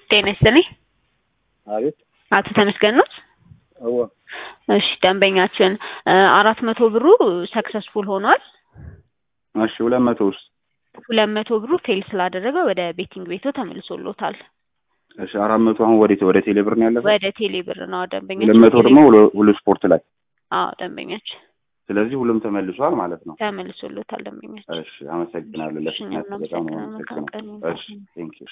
ጤና ይስጥልኝ። አቤት አቶ ተመስገን ኖት? አዎ እሺ ደንበኛችን አራት መቶ ብሩ ሰክሰስፉል ሆኗል። እሺ ሁለት መቶ ውስጥ ሁለት መቶ ብሩ ፌል ስላደረገ ወደ ቤቲንግ ቤቶ ተመልሶሎታል። እሺ አራት መቶ አሁን ወዴት ወደ ቴሌ ብር ነው ያለፈው? ወደ ቴሌ ብር ነው ደንበኛችን። ሁለት መቶ ደግሞ ሁሉ- ሁሉ ስፖርት ላይ አዎ ደንበኛችን ስለዚህ ሁሉም ተመልሷል ማለት ነው። ተመልሶሎታል ደንበኛችን። እሺ አመሰግናለሁ። እሺ፣ እኛም ለፍጥነት በጣም ነው እናመሰግናለን። መልካም አመሰግናለሁ። ቀን እሺ ቴንክ ዩ